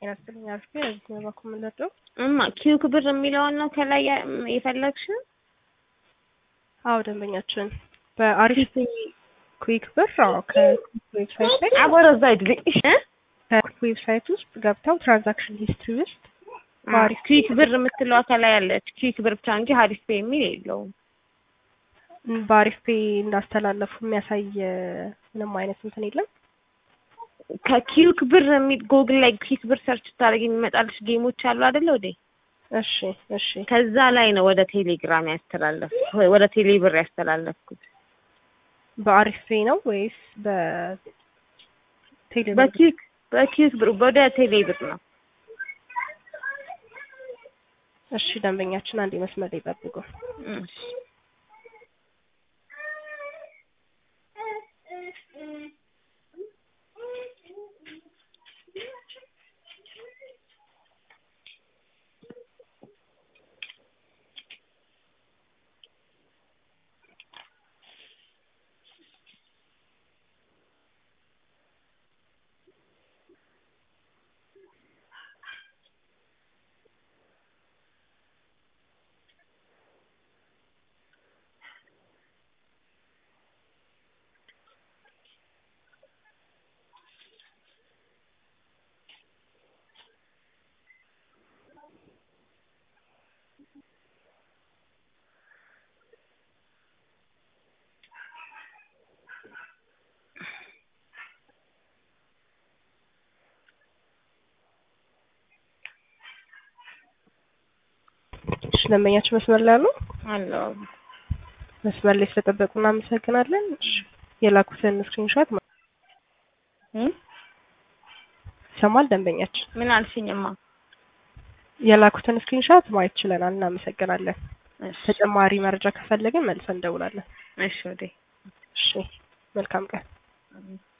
ጤና ይስጥልኝ አልኩ እዚህ ነው ባኩ የምንለደው እማ ኪዩክ ብር የሚለውን ነው ከላይ ያ- የፈለግሽው? አዎ ደንበኛችን በአሪፍ ኩዊክ ብር አዎ ከኩዊክ ዌብሳይት ላይ አቦረዛ አይድልኝ ከኩዊክ ዌብሳይት ውስጥ ገብተው ትራንዛክሽን ሂስትሪ ውስጥ አሪፍ ኪዩክ ብር የምትለዋ ከላይ ያለች ኪዩክ ብር ብቻ እንጂ ሀሪፍ ፔ የሚል የለውም። በአሪፍ ፔ እንዳስተላለፉ የሚያሳይ ምንም አይነት እንትን የለም። ከኪዩክ ብር የሚል ጎግል ላይ ኪዩክ ብር ሰርች ስታደርጊ የሚመጣልሽ ጌሞች አሉ አይደለ ወዴ እሺ እሺ ከዛ ላይ ነው ወደ ቴሌግራም ያስተላለፍኩት ወደ ቴሌ ብር ያስተላለፍኩት በአሪፍ ፔ ነው ወይስ በቴሌ ብር? በኪዩክ በኪዩክ ብር ወደ ቴሌ ብር ነው። እሺ ደንበኛችን አንድ መስመር ላይ ጠብቁ። እሺ እሺ ደንበኛችን መስመር ላይ አሉ? አለው መስመር ላይ ስለጠበቁ እናመሰግናለን። እሺ የላኩትን ስክሪንሾት እም? ይሰማል ደንበኛችን ምን አልሽኝማ? የላኩትን ስክሪንሾት ማየት ችለናል። እናመሰግናለን። እሺ ተጨማሪ መረጃ ከፈለግን መልሰን እንደውላለን። እሺ ወዴ እሺ መልካም ቀን። አሜን።